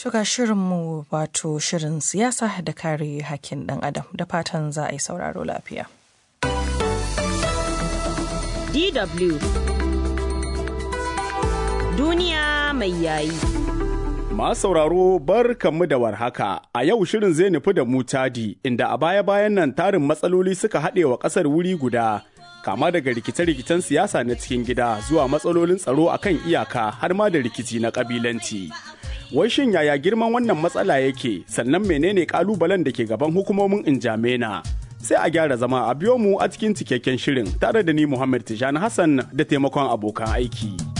Shuga shirinmu wato shirin siyasa da kare hakkin ɗan adam da fatan za a yi sauraro lafiya. DW Duniya mai yayi. Masu sauraro bar kanmu da warhaka a yau shirin zai nufi da mu Chadi inda a baya-bayan nan tarin matsaloli suka haɗe wa ƙasar wuri guda kama daga rikice-rikicen siyasa na cikin gida zuwa matsalolin tsaro a kan iyaka har ma da rikici na ƙabilanci. Wai shin yaya girman wannan matsala yake sannan menene ƙalubalen da ke gaban hukumomin Injamena? Sai a gyara zama a biyo mu a cikin cikakken shirin tare da ni Muhammad Tijani Hassan da taimakon abokan aiki.